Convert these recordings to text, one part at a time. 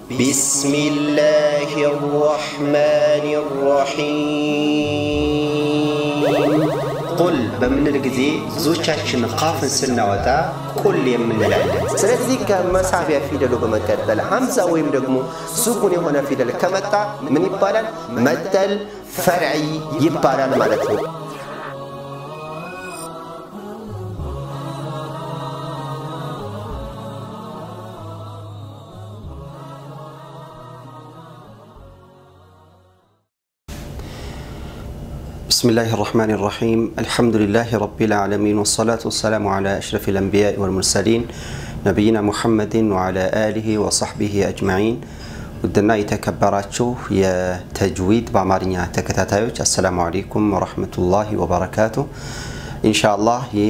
بسم الله الرحمن الرحيم ቁል በምንል ጊዜ ብዙዎቻችን ቃፍን ስናወጣ ቁል የምንላለን። ስለዚህ ከመሳቢያ ፊደሉ በመቀጠል ሐምዛ ወይም ደግሞ ሱኩን የሆነ ፊደል ከመጣ ምን ይባላል? መደል ፈርዒ ይባላል ማለት ነው። بسم الله الرحمن الرحيم الحمد لله رب العالمين والصلاة والسلام على أشرف الأنبياء والمرسلين نبينا محمد وعلى آله وصحبه أجمعين ውድና የተከበራችሁ የተጅዊድ በአማርኛ ተከታታዮች አሰላሙ አለይኩም ወረህመቱላሂ ወበረካቱ ኢንሻአላህ ይህ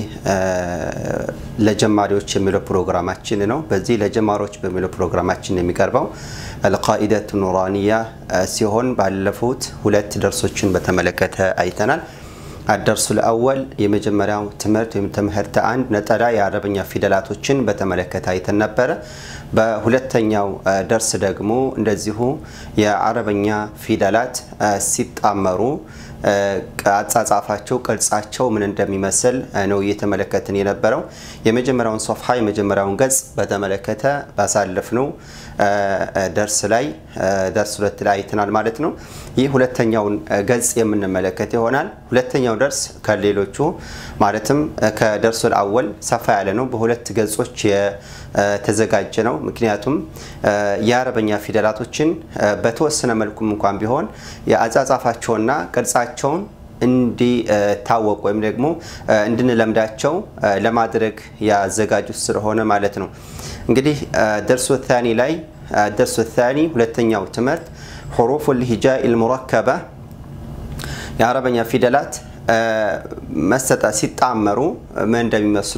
ለጀማሪዎች የሚለው ፕሮግራማችን ነው በዚህ ለጀማሪዎች በሚለው ፕሮግራማችን የሚቀርበው አልቃኢደቱ ኑራኒያ ሲሆን ባለፉት ሁለት ደርሶችን በተመለከተ አይተናል አደርሱ ለአወል የመጀመሪያው ትምህርት ወይም ትምህርት አንድ ነጠላ የአረበኛ ፊደላቶችን በተመለከተ አይተን ነበረ በሁለተኛው ደርስ ደግሞ እንደዚሁ የአረበኛ ፊደላት ሲጣመሩ አጻጻፋቸው ቅርጻቸው ምን እንደሚመስል ነው እየተመለከትን የነበረው የመጀመሪያውን ሶፍሓ የመጀመሪያውን ገጽ በተመለከተ ባሳለፍነው ደርስ ላይ ደርስ ሁለት ላይ አይተናል ማለት ነው ይህ ሁለተኛውን ገጽ የምንመለከት ይሆናል ሁለተኛው ደርስ ከሌሎቹ ማለትም ከደርሱ አወል ሰፋ ያለ ነው በሁለት ገጾች የተዘጋጀ ነው ምክንያቱም የአረበኛ ፊደላቶችን በተወሰነ መልኩም እንኳን ቢሆን የአጻጻፋቸውና ቅርጻቸውን እንዲታወቁ ወይም ደግሞ እንድንለምዳቸው ለማድረግ ያዘጋጁት ስለሆነ ማለት ነው እንግዲህ ደርሶ ታኒ ላይ ደርሶ ታኒ ሁለተኛው ትምህርት حروف الهجاء المركبة የአረበኛ ፊደላት መሰጣ ሲጣመሩ ምን እንደሚመስሉ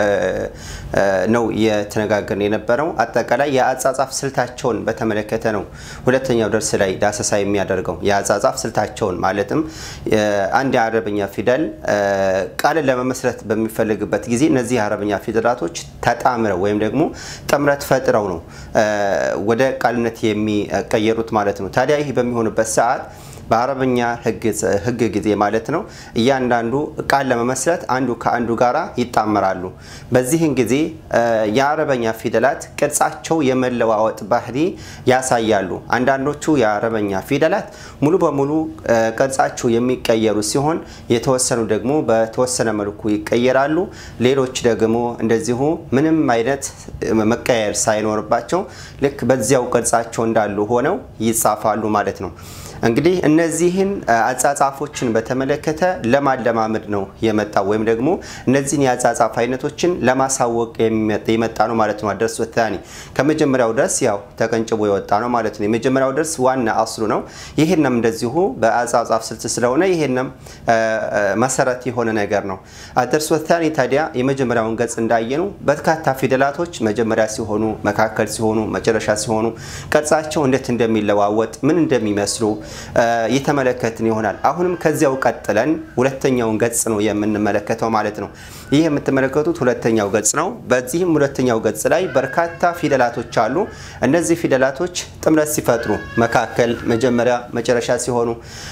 ነው እየተነጋገርን የነበረው አጠቃላይ የአጻጻፍ ስልታቸውን በተመለከተ ነው ሁለተኛው ደርስ ላይ ዳሰሳ የሚያደርገው የአጻጻፍ ስልታቸውን ማለትም አንድ የአረበኛ ፊደል ቃልን ለመመስረት በሚፈልግበት ጊዜ እነዚህ የአረበኛ ፊደላቶች ተጣምረው ወይም ደግሞ ጥምረት ፈጥረው ነው ወደ ቃልነት የሚቀየሩት ማለት ነው ታዲያ ይህ በሚሆንበት ሰዓት በአረበኛ ህግ ጊዜ ማለት ነው እያንዳንዱ ቃል ለመመስረት አንዱ ከአንዱ ጋራ ይጣመራሉ በዚህን ጊዜ የአረበኛ ፊደላት ቅርጻቸው የመለዋወጥ ባህሪ ያሳያሉ አንዳንዶቹ የአረበኛ ፊደላት ሙሉ በሙሉ ቅርጻቸው የሚቀየሩ ሲሆን የተወሰኑ ደግሞ በተወሰነ መልኩ ይቀየራሉ ሌሎች ደግሞ እንደዚሁ ምንም አይነት መቀየር ሳይኖርባቸው ልክ በዚያው ቅርጻቸው እንዳሉ ሆነው ይጻፋሉ ማለት ነው እንግዲህ እነዚህን አጻጻፎችን በተመለከተ ለማለማመድ ነው የመጣው ወይም ደግሞ እነዚህን የአጻጻፍ አይነቶችን ለማሳወቅ የመጣ ነው ማለት ነው አደርስ ወታኒ ከመጀመሪያው ደርስ ያው ተቀንጭቦ የወጣ ነው ማለት ነው የመጀመሪያው ደርስ ዋና አስሉ ነው ይህንም እንደዚሁ በአጻጻፍ ስልት ስለሆነ ይህንም መሰረት የሆነ ነገር ነው አደርስ ወታኒ ታዲያ የመጀመሪያውን ገጽ እንዳየነው በርካታ ፊደላቶች መጀመሪያ ሲሆኑ መካከል ሲሆኑ መጨረሻ ሲሆኑ ቅርጻቸው እንዴት እንደሚለዋወጥ ምን እንደሚመስሉ የተመለከትን ይሆናል አሁንም ከዚያው ቀጥለን ሁለተኛውን ገጽ ነው የምንመለከተው ማለት ነው ይህ የምትመለከቱት ሁለተኛው ገጽ ነው በዚህም ሁለተኛው ገጽ ላይ በርካታ ፊደላቶች አሉ እነዚህ ፊደላቶች ጥምረት ሲፈጥሩ መካከል መጀመሪያ መጨረሻ ሲሆኑ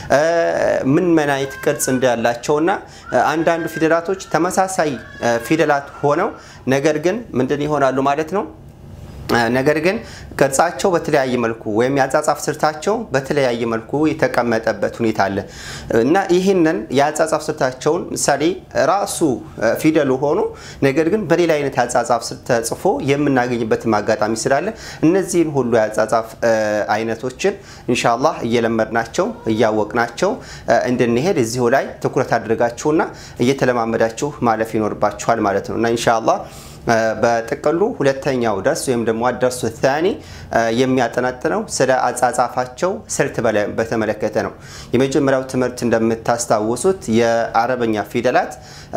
ምን ምን አይነት ቅርጽ እንዳላቸውና አንዳንዱ ፊደላቶች ተመሳሳይ ፊደላት ሆነው ነገር ግን ምንድን ይሆናሉ ማለት ነው ነገር ግን ቅርጻቸው በተለያየ መልኩ ወይም የአጻጻፍ ስልታቸው በተለያየ መልኩ የተቀመጠበት ሁኔታ አለ እና ይህንን የአጻጻፍ ስልታቸውን ምሳሌ ራሱ ፊደሉ ሆኖ ነገር ግን በሌላ አይነት የአጻጻፍ ስልት ተጽፎ የምናገኝበትም አጋጣሚ ስላለ እነዚህን ሁሉ የአጻጻፍ አይነቶችን ኢንሻላህ እየለመድናቸው እያወቅናቸው እንድንሄድ እዚሁ ላይ ትኩረት አድርጋችሁና እየተለማመዳችሁ ማለፍ ይኖርባችኋል ማለት ነው እና ኢንሻላህ በጥቅሉ ሁለተኛው ደርስ ወይም ደግሞ አደርሱ ታኒ የሚያጠናጥነው ስለ አጻጻፋቸው ስልት በተመለከተ ነው የመጀመሪያው ትምህርት እንደምታስታውሱት የአረበኛ ፊደላት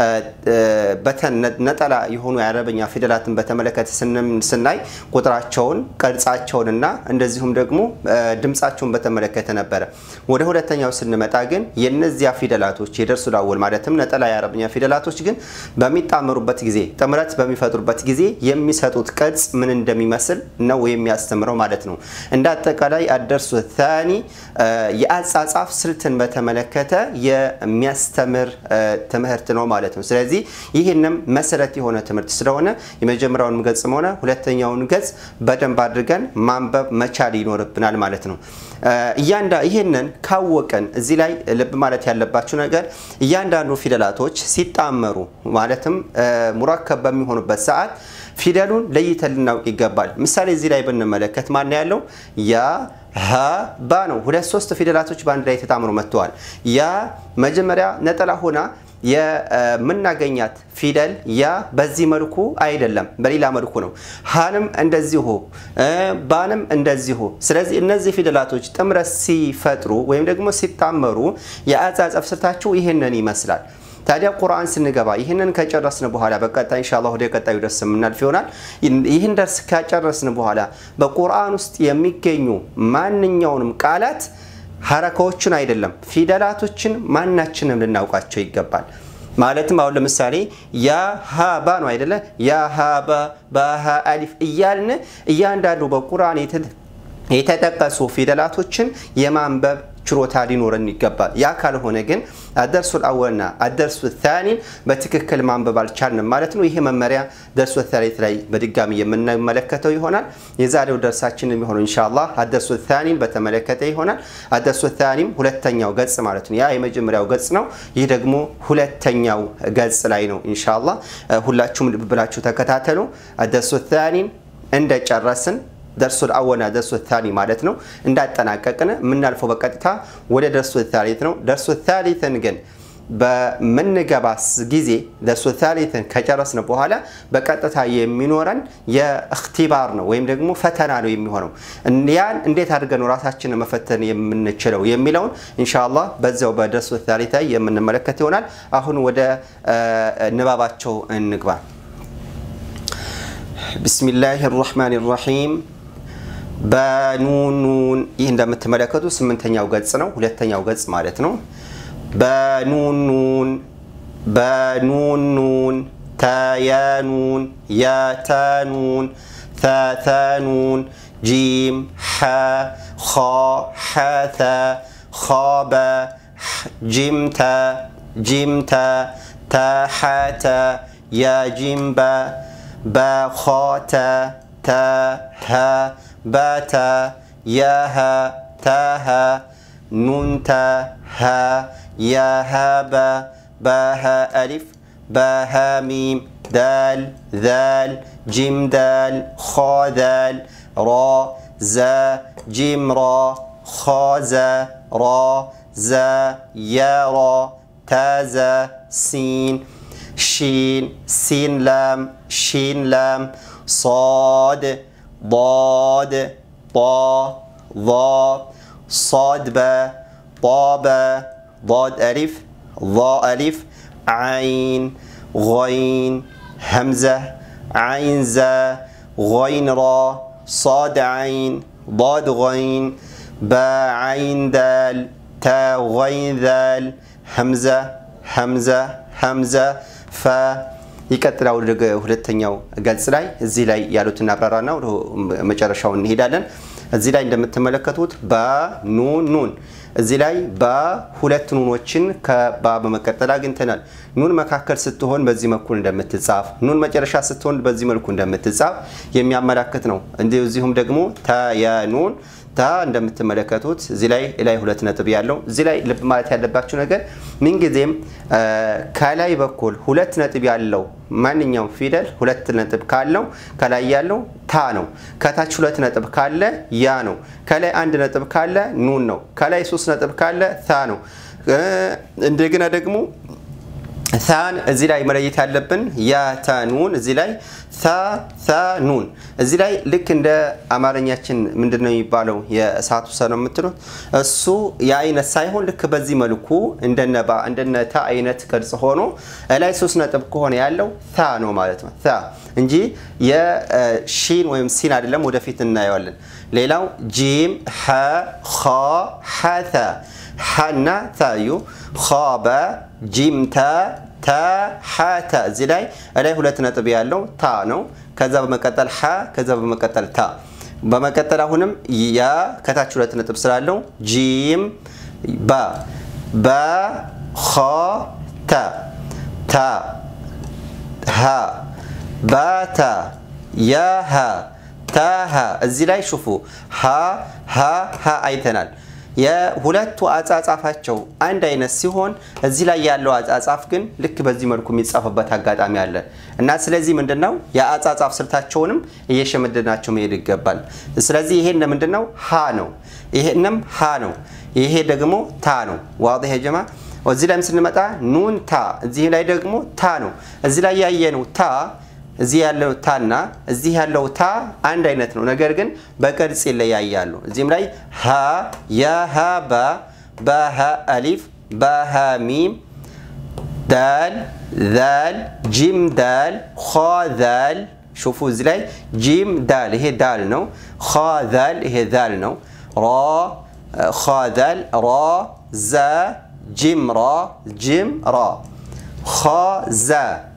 ነጠላ የሆኑ የአረበኛ ፊደላትን በተመለከተ ስናይ ቁጥራቸውን ቅርጻቸውንና እንደዚሁም ደግሞ ድምፃቸውን በተመለከተ ነበረ ወደ ሁለተኛው ስንመጣ ግን የነዚያ ፊደላቶች የደርሱ ላወል ማለትም ነጠላ የአረበኛ ፊደላቶች ግን በሚጣመሩበት ጊዜ ጥምረት በሚፈጥሩ በሚፈጥሩበት ጊዜ የሚሰጡት ቅርጽ ምን እንደሚመስል ነው የሚያስተምረው ማለት ነው። እንደ አጠቃላይ አደርሱ ታኒ የአጻጻፍ ስልትን በተመለከተ የሚያስተምር ትምህርት ነው ማለት ነው። ስለዚህ ይህንም መሰረት የሆነ ትምህርት ስለሆነ የመጀመሪያውን ገጽም ሆነ ሁለተኛውን ገጽ በደንብ አድርገን ማንበብ መቻል ይኖርብናል ማለት ነው። እያንዳ ይህንን ካወቀን እዚህ ላይ ልብ ማለት ያለባችሁ ነገር እያንዳንዱ ፊደላቶች ሲጣመሩ ማለትም ሙረከብ በሚሆኑበት ሰዓት ፊደሉን ለይተን ልናውቅ ይገባል። ምሳሌ እዚህ ላይ ብንመለከት ማን ያለው ያ ሀ ባ ነው። ሁለት ሶስት ፊደላቶች በአንድ ላይ ተጣምሮ መጥተዋል። ያ መጀመሪያ ነጠላ ሆና የምናገኛት ፊደል ያ በዚህ መልኩ አይደለም፣ በሌላ መልኩ ነው። ሀንም እንደዚሁ ባንም እንደዚሁ። ስለዚህ እነዚህ ፊደላቶች ጥምረት ሲፈጥሩ ወይም ደግሞ ሲጣመሩ የአጻጸፍ ስልታቸው ይህንን ይመስላል። ታዲያ ቁርአን ስንገባ ይህንን ከጨረስን በኋላ በቀጣይ ኢንሻአላህ ወደ ቀጣዩ ደርስ የምናልፍ ይሆናል። ይህን ደርስ ከጨረስን በኋላ በቁርአን ውስጥ የሚገኙ ማንኛውንም ቃላት ሀረካዎችን አይደለም ፊደላቶችን ማናችንም ልናውቃቸው ይገባል። ማለትም አሁን ለምሳሌ ያ ሀባ ነው አይደለ? ያ ሀባ ባሃ አሊፍ እያልን እያንዳንዱ በቁርአን የተጠቀሱ ፊደላቶችን የማንበብ ችሮታ ሊኖረን ይገባል። ያ ካልሆነ ግን አደርሱል አወልና አደርሱ ታኒን በትክክል ማንበብ አልቻልንም ማለት ነው። ይህ መመሪያ ደርሱ ታሌት ላይ በድጋሚ የምንመለከተው ይሆናል። የዛሬው ደርሳችን የሚሆነው ኢንሻአላህ አደርሱ ታኒን በተመለከተ ይሆናል። አደርሱ ታኒም ሁለተኛው ገጽ ማለት ነው። ያ የመጀመሪያው ገጽ ነው። ይህ ደግሞ ሁለተኛው ገጽ ላይ ነው። ኢንሻአላህ ሁላችሁም ልብ ብላችሁ ተከታተሉ። አደርሱ ታኒን እንደጨረስን ደርሱል አወልና ደርሱ ታኒ ማለት ነው። እንዳጠናቀቅን የምናልፈው በቀጥታ ወደ ደርሱ ታሊት ነው። ደርሱ ታሊትን ግን በምንገባ ጊዜ ደርሱ ታሊትን ከጨረስን በኋላ በቀጥታ የሚኖረን የእክቲባር ነው ወይም ደግሞ ፈተና ነው የሚሆነው። ያን እንዴት አድርገን ራሳችንን መፈተን የምንችለው የሚለውን ኢንሻአላህ በዚያው በደርሱ ታሊት ላይ የምንመለከት ይሆናል። አሁን ወደ ንባባቸው እንግባ። ቢስሚላህ ራህማን ራሒም በኑኑን ይህ እንደምትመለከቱ ስምንተኛው ገጽ ነው። ሁለተኛው ገጽ ማለት ነው። በኑኑን በኑኑን ተያኑን ያታኑን ተታኑን ጂም ሐ ኸ ሐተ ኸበ ጂምተ ጂምተ ተሐተ ያጂምበ በኸተ ተሀ ባተ ያሀ ታሀ ኑንተ ሀ ያሀበ ባሀ አሊፍ ባሀ ሚም ዳል ዛል ጂም ዳል ኸ ዳል ራ ዘ ጂም ራ ኸ ዘ ራ ዘ ያራ ታዘ ሲን ሺን ሲን ላም ሺን ላም صاد ضاد طا ظا صاد با طا با ضاد ألف ظا ألف عين غين همزة عين زا غين را صاد عين ضاد غين با عين دال تا غين ذال همزة همزة همزة ف ይቀጥላል ወደ ሁለተኛው ገጽ ላይ እዚህ ላይ ያሉትን እናብራራና ወደ መጨረሻው እንሄዳለን። እዚህ ላይ እንደምትመለከቱት በኑን ኑን እዚህ ላይ በሁለት ኑኖችን ከባ በመቀጠል አግኝተናል። ኑን መካከል ስትሆን በዚህ መልኩ እንደምትጻፍ፣ ኑን መጨረሻ ስትሆን በዚህ መልኩ እንደምትጻፍ የሚያመላክት ነው። እንደዚሁም ደግሞ ተየኑን ታ እንደምትመለከቱት እዚህ ላይ ላይ ሁለት ነጥብ ያለው እዚህ ላይ ልብ ማለት ያለባችሁ ነገር ምንጊዜም ከላይ በኩል ሁለት ነጥብ ያለው ማንኛውም ፊደል ሁለት ነጥብ ካለው ከላይ ያለው ታ ነው። ከታች ሁለት ነጥብ ካለ ያ ነው። ከላይ አንድ ነጥብ ካለ ኑን ነው። ከላይ ሶስት ነጥብ ካለ ታ ነው። እንደገና ደግሞ ታን እዚህ ላይ መለየት ያለብን ያ ታ ኑን እዚህ ላይ ታ ታ ኑን እዚህ ላይ ልክ እንደ አማርኛችን ምንድን ነው የሚባለው የእሳቱ ሰ ነው የምትሉት እሱ የአይነት ሳይሆን ልክ በዚህ መልኩ እንደነ ባ እንደነ ታ አይነት ቅርጽ ሆኖ ላይ ሶስት ነጥብ ከሆነ ያለው ታ ነው ማለት ነው ታ እንጂ የሺን ወይም ሲን አይደለም። ወደፊት እናየዋለን። ሌላው ጂም ሐ ኸ ሐተ ሐና ታዩ ኸበ ጂምተ ተሐተ እዚህ ላይ ላይ ሁለት ነጥብ ያለው ታ ነው። ከዛ በመቀጠል ሐ ከዛ በመቀጠል ታ በመቀጠል አሁንም ያ ከታች ሁለት ነጥብ ስላለው ጂም ባ በኸ ተ ታ ሀ ባተ የሀ ተሀ እዚህ ላይ ሽፉ ሀ ሀ ሀ አይተናል። የሁለቱ አጻጻፋቸው አንድ አይነት ሲሆን እዚህ ላይ ያለው አጻጻፍ ግን ልክ በዚህ መልኩ የሚጻፍበት አጋጣሚ አለ እና ስለዚህ ምንድነው የአጻጻፍ ስልታቸውንም እየሸመደናቸው መሄድ ይገባል። ስለዚህ ይሄን ምንድነው ሀ ነው፣ ይሄንም ሀ ነው፣ ይሄ ደግሞ ታ ነው። ዋضح يا جماعه እዚህ ላይም ስንመጣ ኑን ታ፣ እዚህ ላይ ደግሞ ታ ነው። እዚህ ላይ ያየነው ታ እዚህ ያለው ታና እዚህ ያለው ታ አንድ አይነት ነው፣ ነገር ግን በቅርጽ ይለያያሉ። እዚህም ላይ ሀ የሀ ባ በሀ አሊፍ በሀ ሚም ዳል ዛል ጂም ዳል ኸ ዛል ሹፉ እዚህ ላይ ጂም ዳል ይሄ ዳል ነው። ኸ ዛል ይሄ ዛል ነው። ራ ኸ ዛል ራ ዘ ጂም ራ ጂም ራ ኸ ዘ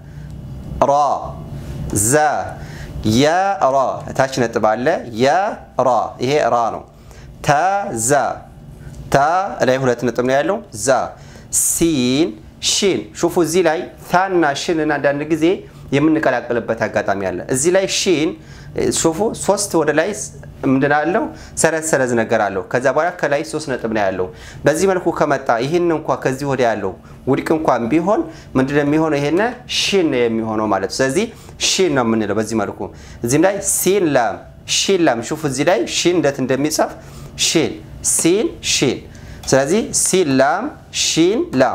ራ ዘ የራ ታች ነጥብ አለ። የራ ይሄ ራ ነው። ተ ዘ ተ ላይ ሁለት ነጥብ ነው ያለው። ዛ ሲን ሺን ሹፉ እዚህ ላይ ታና ሽንን አንዳንድ ጊዜ የምንቀላቅልበት አጋጣሚ አለ። እዚህ ላይ ሺን ሹፉ ሶስት ወደ ላይ ምንድን አለው ሰረዝ ሰረዝ ነገር አለው። ከዛ በኋላ ከላይ ሶስት ነጥብ ነው ያለው። በዚህ መልኩ ከመጣ ይህን እንኳ ከዚህ ወደ ያለው ውድቅ እንኳን ቢሆን ምንድን ነው የሚሆነው? ይሄን ሺን ነው የሚሆነው ማለት ነው። ስለዚህ ሺን ነው የምንለው በዚህ መልኩ። እዚህም ላይ ሲን ላም ሺን ላም ሹፉ እዚህ ላይ ሺን እንዴት እንደሚጻፍ ሺን ሲን ሺን። ስለዚህ ሲን ላም ሺን ላም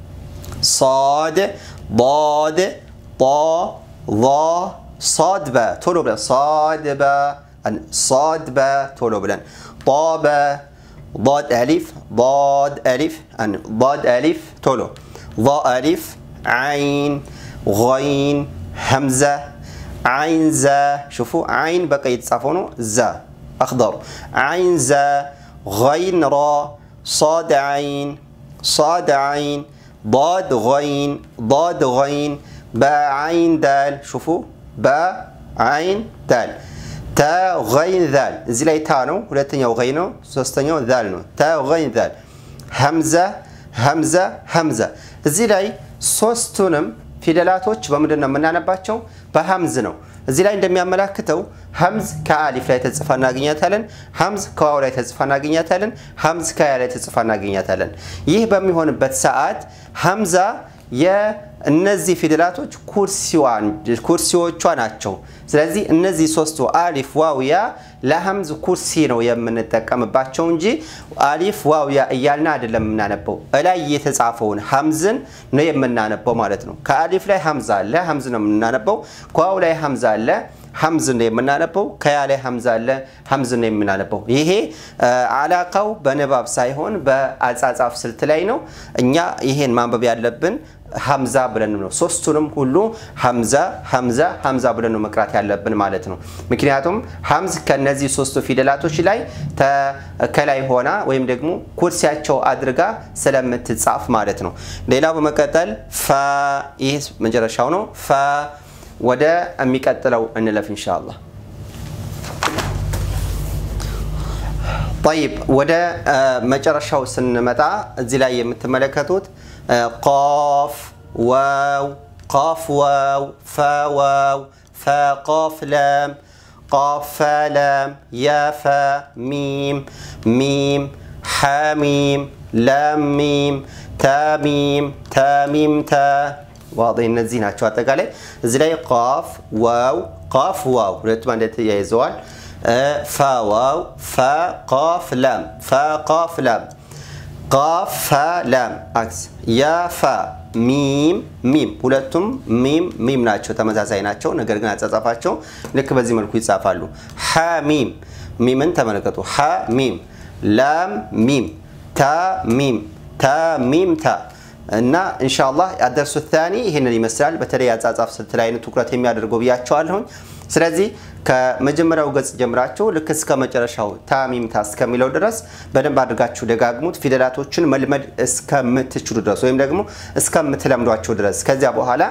صاد ضاد طا ظا صاد با ቶሎ ብለን صاد با صاد با ቶሎ ብለን طا با ضاد ألف ضاد ألف ضاد ألف ቶሎ ضا ألف عين غين همزة عين زا شوفوا عين بقى يتصافوا ነው زا أخضر عين زا غين را صاد عين صاد عين ضاد غين ضاد غين باء عين دال شوفوا باء عين دال تا غين ذال እዚህ ላይ ታ ነው ሁለተኛው ገይ ነው ሶስተኛው ዛል ነው ታ ገይን ዛል ሀምዛ ሀምዛ ሀምዛ እዚህ ላይ ሶስቱንም ፊደላቶች በምንድን ነው የምናነባቸው በሀምዝ ነው እዚህ ላይ እንደሚያመላክተው ሀምዝ ከአሊፍ ላይ ተጽፋ እናገኛታለን። ሀምዝ ከዋው ላይ ተጽፋ እናገኛታለን። ሀምዝ ከያ ላይ ተጽፋ እናገኛታለን። ይህ በሚሆንበት ሰዓት ሀምዛ የእነዚህ ፊደላቶች ኩርሲዎቿ ናቸው። ስለዚህ እነዚህ ሶስቱ አሊፍ ዋውያ ለሀምዝ ኩርሲ ነው የምንጠቀምባቸው እንጂ አሊፍ ዋውያ እያልን አይደለም የምናነበው። እላይ የተጻፈውን ሀምዝን ነው የምናነበው ማለት ነው። ከአሊፍ ላይ ሀምዛ አለ፣ ሀምዝ ነው የምናነበው። ከዋው ላይ ሀምዛ አለ ሀምዝ ነው የምናነበው። ከያ ላይ ሀምዛ አለ ሀምዝ ነው የምናነበው። ይሄ አላቃው በንባብ ሳይሆን በአጻጻፍ ስልት ላይ ነው። እኛ ይሄን ማንበብ ያለብን ሀምዛ ብለን ነው። ሶስቱንም ሁሉ ሀምዛ ሀምዛ ሀምዛ ብለን ነው መቅራት ያለብን ማለት ነው። ምክንያቱም ሀምዝ ከነዚህ ሶስቱ ፊደላቶች ላይ ከላይ ሆና ወይም ደግሞ ኩርሲያቸው አድርጋ ስለምትጻፍ ማለት ነው። ሌላው በመቀጠል ፈ ይህ መጨረሻው ነው። ፈ ወደ የሚቀጥለው እንለፍ ኢንሻአላህ። ጠይብ ወደ መጨረሻው ስንመጣ እዚህ ላይ የምትመለከቱት ቃፍ ዋው ቃፍ ዋው ፈ ዋው ፈ ቃፍ ለም ቃፍ ፈ ለም ያ ፈ ሚም ሚም ሐሚም ለም ሚም ተሚም ተሚም ተ ዋض እነዚህ ናቸው። አጠቃላይ እዚህ ላይ ቃፍ ዋው ቃፍ ዋው ሁለቱም አንድ ተያይዘዋል። ፈ ዋው ፈ ቃፍ ላም ፈ ቃፍ ላም ቃፍ ፈ ላም አክስ ያ ፈ ሚም ሚም ሁለቱም ሚም ሚም ናቸው፣ ተመሳሳይ ናቸው። ነገር ግን አጻጻፋቸው ልክ በዚህ መልኩ ይጻፋሉ። ሐ ሚም ሚምን ተመለከቱ። ሐ ሚም ላም ሚም ታ ሚም ታ ሚም ታ እና ኢንሻአላህ አደርሱ ታኒ ይህንን ይመስላል። በተለይ አጻጻፍ ስልት ላይ ትኩረት የሚያደርገው ብያቸዋለሁኝ። ስለዚህ ከመጀመሪያው ገጽ ጀምራችሁ ልክ እስከ መጨረሻው ታሚምታ እስከሚለው ድረስ በደንብ አድርጋችሁ ደጋግሙት። ፊደላቶችን መልመድ እስከምትችሉ ድረስ ወይም ደግሞ እስከምትለምዷቸው ድረስ። ከዚያ በኋላ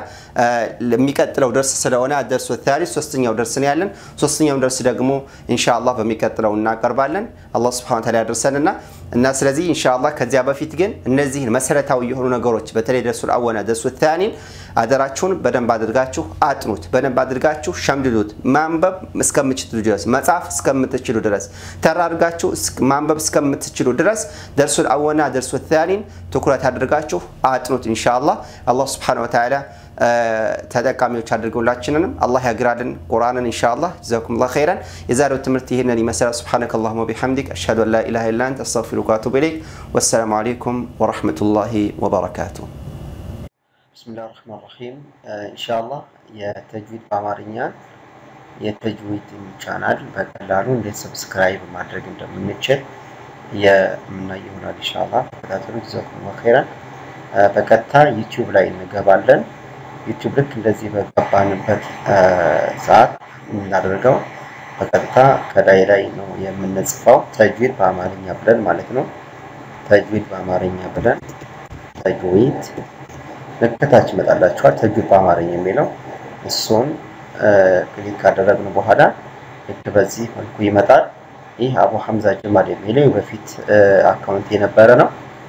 የሚቀጥለው ደርስ ስለሆነ ደርሱ ታሪ ሶስተኛው ደርስ ነው ያለን። ሶስተኛው ደርስ ደግሞ ኢንሻአላህ በሚቀጥለው እናቀርባለን። አላህ ሱብሓነሁ ወተዓላ ያደርሰንና እና ስለዚህ ኢንሻአላህ ከዚያ በፊት ግን እነዚህን መሰረታዊ የሆኑ ነገሮች በተለይ ደርሱል አወና ደርሱ ታኒን አደራችሁን በደንብ አድርጋችሁ አጥኑት። በደንብ አድርጋችሁ ሸምድዱት። ማንበብ እስከምትችሉ ድረስ መጻፍ እስከምትችሉ ድረስ ተራ አድርጋችሁ ማንበብ እስከምትችሉ ድረስ ደርሱል አወና ደርሱ ታኒን ትኩረት አድርጋችሁ አጥኑት። ኢንሻአላህ አላህ ሱብሓነሁ ወተዓላ ተጠቃሚዎች አድርገውላችንንም አላህ ያግራልን ቁርአንን ኢንሻአላህ ጀዛኩሙላህ ኸይረን። የዛሬው ትምህርት ይህንን ይመስላል። ሱብሓነከ አላሁመ ወቢሐምዲክ አሽሀዱ አን ላ ኢላሃ ኢላ አንተ አስተግፊሩከ ወአቱቡ ኢለይክ። ወሰላሙ አለይኩም ወረሕመቱላሂ ወበረካቱሁ። ብስሚላህ ረህማን ረሂም። ኢንሻአላህ የተጅዊድ በአማርኛ የተጅዊድ ቻናል በቀላሉ እንዴት ሰብስክራይብ ማድረግ እንደምንችል የምናይ ይሆናል። ኢንሻአላህ ተከታተሉ። ጀዛኩሙላህ ኸይረን። በቀጥታ ዩቲዩብ ላይ እንገባለን። ዩቲዩብ ልክ እንደዚህ በገባንበት ሰዓት የምናደርገው በቀጥታ ከላይ ላይ ነው የምንጽፈው ተጅዊድ በአማርኛ ብለን ማለት ነው። ተጅዊድ በአማርኛ ብለን ተጅዊድ ልክታች ይመጣላችኋል። ተጅዊድ በአማርኛ የሚለው እሱን ክሊክ ካደረግን በኋላ ልክ በዚህ መልኩ ይመጣል። ይህ አቡ ሐምዛ ጀማል የሚለው በፊት አካውንት የነበረ ነው።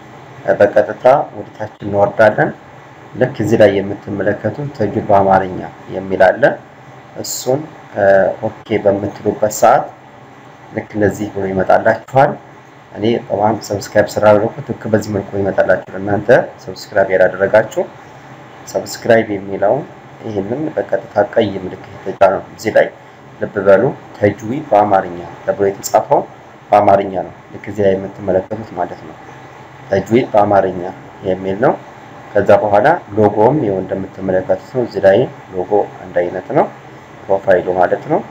በቀጥታ ወደታች እንወርዳለን። ልክ እዚህ ላይ የምትመለከቱት ተጅዊድ በአማርኛ የሚል አለ። እሱን ኦኬ በምትሉበት ሰዓት ልክ እንደዚህ ብሎ ይመጣላችኋል። እኔ ጠዋም ሰብስክራይብ ስላደረኩት ልክ በዚህ መልኩ ይመጣላችሁ። እናንተ ሰብስክራይብ ያላደረጋችሁ ሰብስክራይብ የሚለውን ይህንን በቀጥታ ቀይ ምልክት የተጫነው እዚህ ላይ ልብ በሉ። ተጅዊድ በአማርኛ ተብሎ የተጻፈው በአማርኛ ነው። ልክ እዚህ ላይ የምትመለከቱት ማለት ነው። ተጅዊድ በአማርኛ የሚል ነው። ከዛ በኋላ ሎጎም ይኸው እንደምትመለከቱት ነው። እዚህ ላይ ሎጎ አንድ አይነት ነው፣ ፕሮፋይሉ ማለት ነው።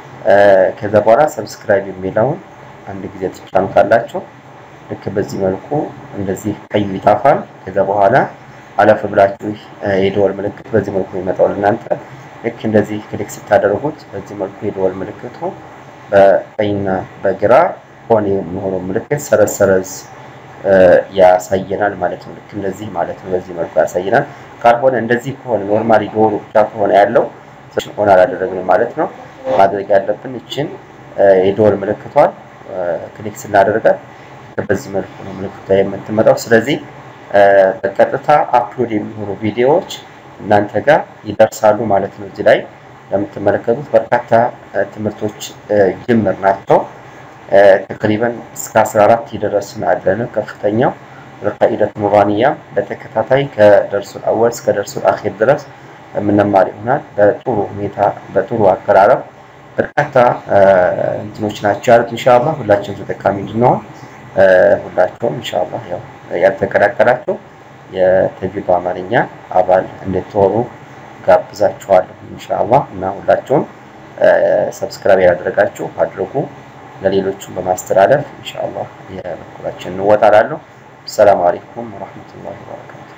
ከዛ በኋላ ሰብስክራይብ የሚለውን አንድ ጊዜ ትጫኑታላችሁ። ልክ በዚህ መልኩ እንደዚህ ቀዩ ይጣፋል። ከዛ በኋላ አለፍ ብላችሁ የደወል ምልክት በዚህ መልኩ ይመጣው እናንተ ልክ እንደዚህ ክሊክ ስታደርጉት በዚህ መልኩ የደወል ምልክቱ በቀኝና በግራ ሆነ የሚሆነው ምልክት ሰረዝ ሰረዝ ያሳየናል ማለት ነው። ልክ እንደዚህ ማለት ነው። በዚህ መልኩ ያሳየናል። ካልሆነ እንደዚህ ከሆነ ኖርማሊ ዶሮ ብቻ ከሆነ ያለው ሆነ አላደረግንም ማለት ነው። ማድረግ ያለብን እችን የደወል ምልክቷን ክሊክ ስናደርጋት በዚህ መልኩ ነው ምልክቷ የምትመጣው። ስለዚህ በቀጥታ አፕሎድ የሚሆኑ ቪዲዮዎች እናንተ ጋር ይደርሳሉ ማለት ነው። እዚህ ላይ እንደምትመለከቱት በርካታ ትምህርቶች ጅምር ናቸው። ተቅሪበን እስከ 14 የደረስን አለን። ከፍተኛው ቃኢደት ኑራንያ በተከታታይ ከደርሱል አወል እስከ ደርሱል አኺር ድረስ የምንማር ይሆናል። በጥሩ ሁኔታ በጥሩ አቀራረብ በርካታ እንትኖች ናቸው ያሉት። ኢንሻአላህ ሁላችሁም ተጠቃሚ እንድንሆን ሁላችሁም ኢንሻአላህ ያው ያልተቀላቀላችሁ የተጅዊድ በአማርኛ አባል እንድትሆኑ ጋብዛችኋለሁ ኢንሻአላህ እና ሁላችሁም ሰብስክራይብ ያደረጋችሁ አድርጉ። ለሌሎቹም በማስተላለፍ ኢንሻአላህ የበኩላችን እንወጣላለሁ። ሰላም አለይኩም ወራህመቱላሂ ወበረካቱ።